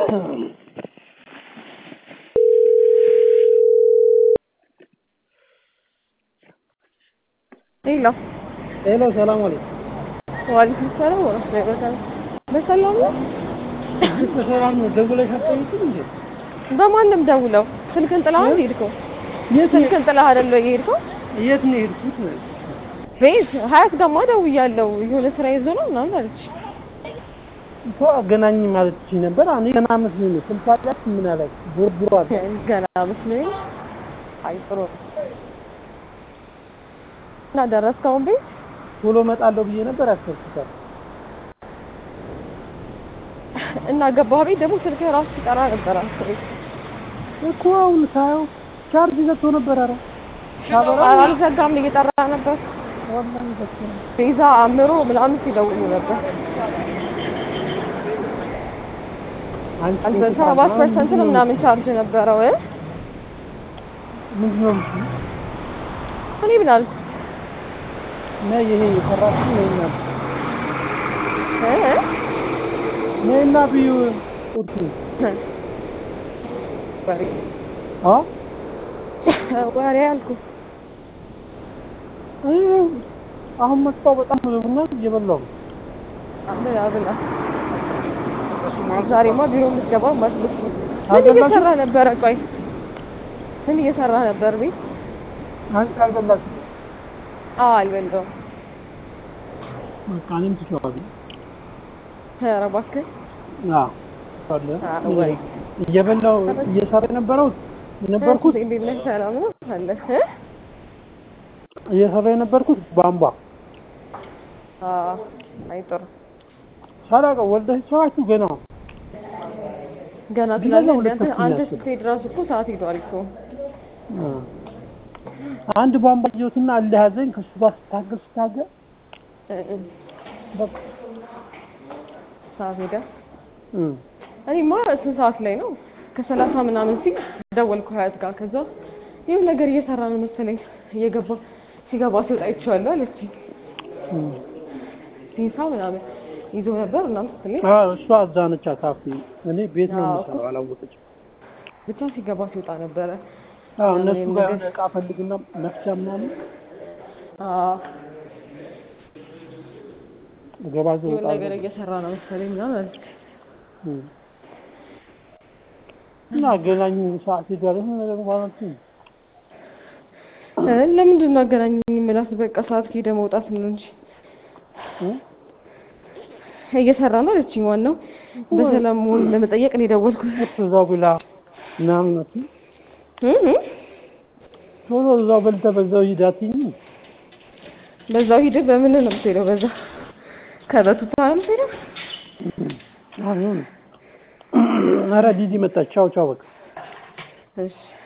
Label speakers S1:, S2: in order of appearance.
S1: ሄሎ
S2: ሄሎ ሰላም አለይኩም።
S1: ዋሌኩም ሰላም ወረህመቱላሂ ወበረካቱህ። በሰላም ነው?
S2: በሰላም ነው። ደውለሽ አትጠይቂም እንዴ?
S1: በማንም ደውለው ስልክን ጥለህ አይደል የሄድከው?
S2: የት ነው
S1: ስልክን ጥለህ አይደል የሄድከው?
S2: የት ነው የሄድኩት?
S1: ቤት ሀያት ደግሞ ደውያለሁ የሆነ ስራ ይዞ ነው ምናምን አለች።
S2: እኮ አገናኝ ማለት ትችይ ነበር። እኔ ገና መስሎኝ ነው። ስልክ አላት ምን አላት? ቦርቡሯል።
S1: ገና መስሎኝ። አይ ጥሩ ነው። እና ደረስክ አሁን ቤት?
S2: ቶሎ እመጣለሁ ብዬ ነበር ያሰብኩት።
S1: እና ገባህ ቤት ደግሞ ስልክህ ራሱ ሲጠራ ነበር አስሬ
S2: እኮ አሁን ሳየው ቻርጅ ዘግቶ ነበር። ኧረ ሳበራ
S1: አልዘጋም እየጠራ ነበር።
S2: ወላሂ ዘግቶ ነው።
S1: ቤዛ አምሮ ምናምን ሲደውሉ ነበር።
S2: አንቺ
S1: አንተ ሰባት ፐርሰንት ነው ምናምን ቻርጅ ነበረው እ
S2: ምንድን ነው የምትይው?
S1: እኔ ምን አልኩ
S2: ነይ ይሄ የሰራችው ነይና
S1: እ
S2: ነይና ብዩ ቁርጡ
S1: ወሬ
S2: አ
S1: ወሬ አልኩ
S2: አይ አሁን መጣሁ። በጣም ብሎና እየበላሁ ነው።
S1: ብላ ብላ ዛሬማ ቢሮ የምትገባው መስሎት ነው። ምን
S2: አልበላሽም?
S1: እየሰራ ነበረ? ቆይ ምን እየሰራ ነበር ቤት?
S2: አንቺ አልበላሽም?
S1: አዎ አልበላሁም።
S2: በቃ እኔም ትቼዋለሁ።
S1: ኧረ እባክህ
S2: አዎ አለ
S1: አዎ፣ ወይ
S2: እየበላሁ እየሰራ የነበረው የነበርኩት
S1: እንዴት ነህ? ሰላም ነው አለ እ
S2: እየሰራ የነበርኩት ቧንቧ
S1: አዎ አይ ጥሩ
S2: ሳላውቀው ወልደሽ ሰዋችሁ ገና
S1: ገና
S2: ግን
S1: ትላለህ።
S2: ሁለት
S1: አንተ
S2: ተኩል
S1: አንተ
S2: ያስብ።
S1: ስትሄድ እራሱ እኮ ሰዓት ሄዷል እኮ።
S2: አ፣ አንድ ቧንቧ ይዞትና እልህ ያዘኝ ከሱ ጋር ስታገል ስታገል
S1: እ እ
S2: በቃ
S1: ሰዓት ሄደ።
S2: እ
S1: እኔማ ስንት ሰዓት ላይ ነው? ከሰላሳ ምናምን ሲል ደወልኩ ሀያት ጋር። ከዛ ይኸው ነገር እየሰራ ነው መሰለኝ እየገባ ሲገባ ሲወጣ አይቼዋለሁ አለችኝ።
S2: እ
S1: ሲንሳ ምናምን ይዞ ነበር ምናምን ስትለኝ
S2: አ እሷ እዛ ነች አካፊ እኔ ቤት ነው
S1: አዎ።
S2: የምሰራው አላወቀችም።
S1: ብቻ ሲገባ ሲወጣ ነበረ።
S2: አዎ እነሱ
S1: ምንም
S2: ጋር
S1: ነገር-
S2: የሆነ እቃ ፈልግና መፍቻ ምናምን
S1: አዎ
S2: ገባ
S1: የሆነ
S2: ወጣ
S1: ነገር እየሰራ ነው መሰለኝ ምናምን አለች።
S2: እ እና አገናኙ ሰዓት ሄዷል። ይሁን ነገር ማለት ነው
S1: እ ለምንድን ነው አገናኝ የምላት? በቃ ሰዓት ከሄደ መውጣት ነው እንጂ
S2: እ
S1: እየሰራ ነው አለችኝ። ዋናው በሰላም መሆኑን ለመጠየቅ ነው የደወልኩት።
S2: እዛው ብላ ምናምን ነው
S1: እ እ
S2: ቶሎ እዛው በልተህ በዛው ሂድ አትይኝም?
S1: በዛው ሂድ። በምን ነው የምትሄደው? በዛ ከበቱታ ነው የምትሄደው?
S2: አሁን ኧረ ዲዲ መጣች። ቻው ቻው በቃ
S1: እሺ